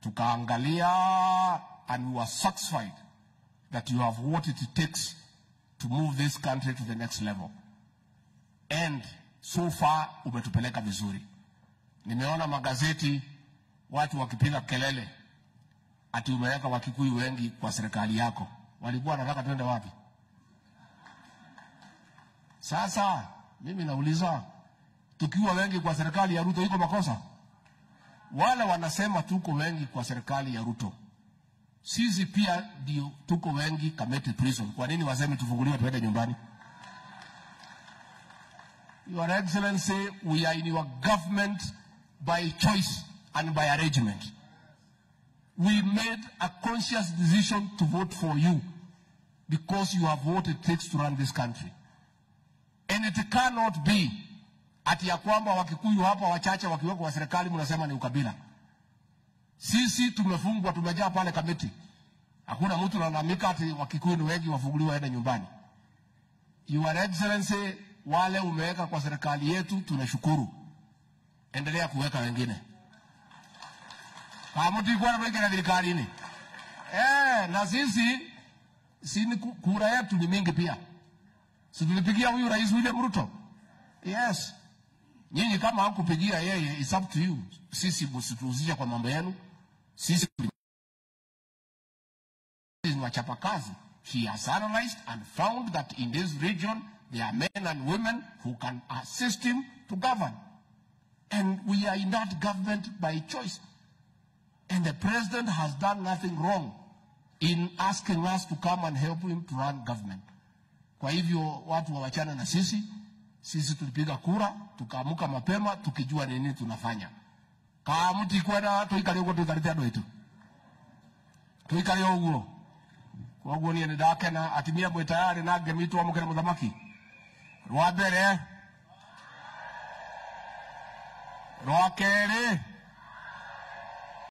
tukaangalia and we were satisfied that you have what it takes to move this country to the next level and so far umetupeleka vizuri. Nimeona magazeti watu wakipiga kelele ati umeweka Wakikuyu wengi kwa serikali yako. Walikuwa wanataka twende wapi? Sasa mimi nauliza, tukiwa wengi kwa serikali ya Ruto iko makosa? Wale wanasema tuko wengi kwa serikali ya Ruto, sisi pia ndio tuko wengi Kamiti Prison. Kwa nini waseme tufunguliwe tuende nyumbani? Your Excellency, we are in your government by choice and by arrangement. We made a conscious decision to vote for you because you have what it takes to run this country. And it cannot be ati ya kwamba Wakikuyu hapa wachache wakiwekwa kwa serikali mnasema ni ukabila. Sisi tumefungwa, tumejaa pale Kamiti, hakuna mtu analalamika ati Wakikuyu ni wengi wafunguliwe waende nyumbani. Your Excellency, wale umeweka kwa serikali yetu tunashukuru, endelea kuweka wengine kamutikuwa nakwekera thirikarini eh, na sisi sini kura yetu ni mingi pia, si tulipigia huyu Rais William Ruto? Yes. Nyinyi kama hakupigia yeye, it's up to you. Sisi msituhusishe kwa mambo yenu. Sisi ni wachapakazi. He has analyzed and found that in this region there are men and women who can assist him to govern. And we are in that government by choice. And the president has done nothing wrong in asking us to come and help him to run government. Kwa hivyo watu wawachana na sisi. Sisi tulipiga kura tukaamuka mapema tukijua nini tunafanya. Kamuti kwenda tuikare uguo tuikarite andu aitu tuikare uguo koguo nie ni ndakena atimia mwi tayari na ngemi twamukire muthamaki rwa mbere rwa keri